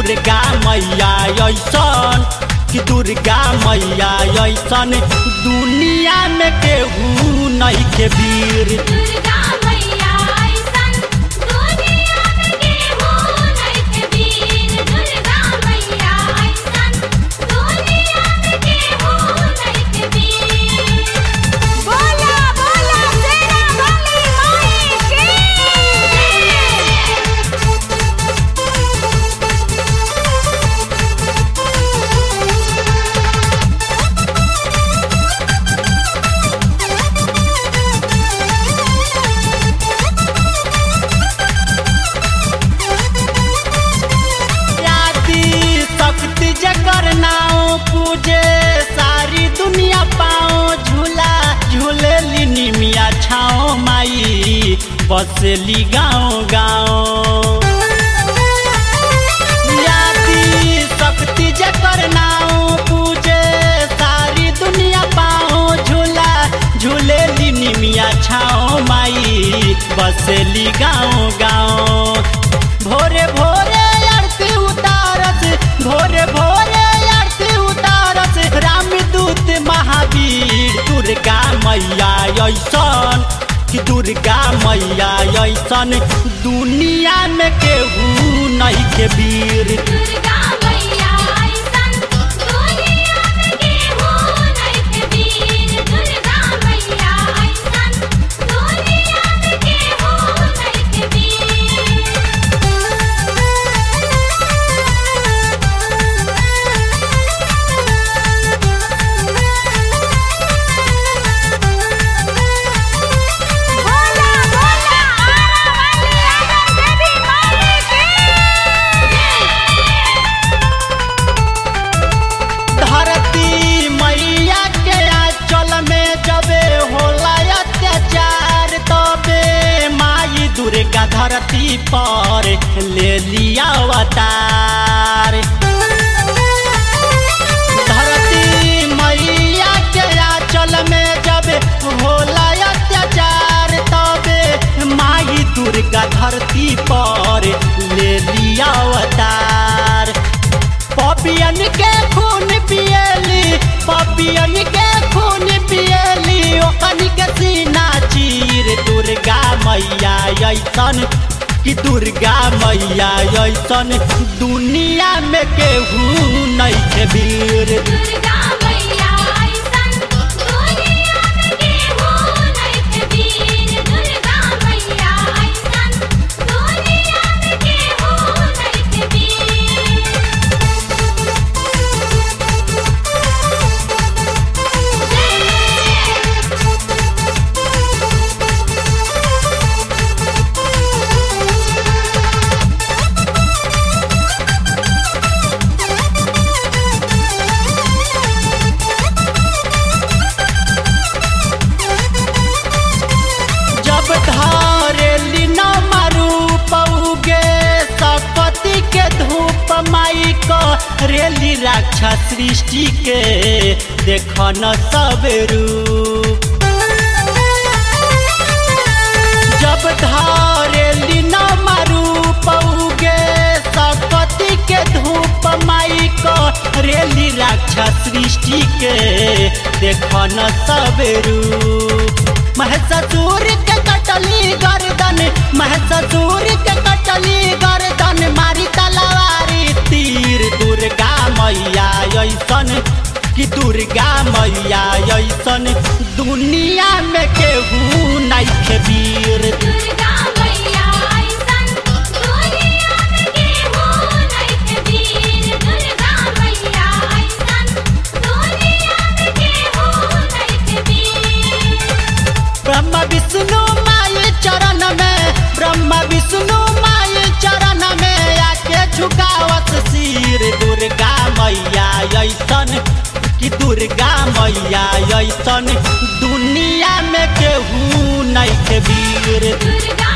दुर्गा मैया ऐसन कि दुर्गा मैया ऐसन दुनिया में केहू नहीं के वीर दुर्गा मैया ऐसन दुनिया में केहू नइखे वीर दुर्गा मैया ऐसन दुनिया में केहू नइखे वीर बोला बोला शेरा वाली माई की आदि शक्ति जकर नाव पूजे सारी दुनिया पाओ झूला झूले लिनी मिया छाओ माई बसली गाँव गाँव आदि शक्ति जकर नाव पूजे सारी दुनिया पाओ झूला झूले लिनी मिया छाओ माई बसली गाँव गाँव भोरे भोरे आरती उतारस भोरे भोरे आरती उतारस रामदूत महावीर दुर्गा मैया ऐसन कि दुर्गा मैया ऐसन दुनिया में केहू नहीं के वीर दुर्गा मैया ऐसन दुनिया में केहू नइखे वीर दुर्गा मैया ऐसन दुनिया में केहू नइखे वीर बोला बोला आरा वाली आरा देवी माई की धरती मैया के आंचल में जबे होला अत्याचार तबे माई दुर्गा धरती पर ले लिया अवतार धरती मैया के आंचल में जब होला अत्याचार तबे माई दुर्गा धरती पर ले लिया अवतार पपियन के खून पियली पपियन के खून पियली ओकन के सीना चीर दुर्गा मैया ऐसन कि दुर्गा मैया ऐसन दुनिया में केहू नहीं के वीर दुर्गा मैया ऐसन दुनिया में केहू नइखे वीर दुर्गा मैया ऐसन दुनिया में केहू नइखे वीर जब धारेली न मारू पौगे सपति के धूप माई को रेली रक्षा सृष्टि के देख न सब रूप जब धारेली न मारू पौगे सपति के धूप माई को रेली रक्षा सृष्टि के देख न सब रूप महससूर के कटली गर्दन महससूर के कटली गर्दन मारी तलवारी तीर दुर्गा मैया ऐसन कि दुर्गा मैया ऐसन दुनिया में केहू नहीं के वीर दुर्गा मैया ऐसन दुनिया में केहू नइखे वीर दुर्गा मैया ऐसन दुनिया में केहू नइखे वीर ब्रह्म विष्णु माई चरण में ब्रह्म विष्णु माई चरण में आके झुकावत सिर दुर्गा मैया ऐसन कि दुर्गा मैया ऐसन दुनिया में केहू नहीं के वीर दुर्गा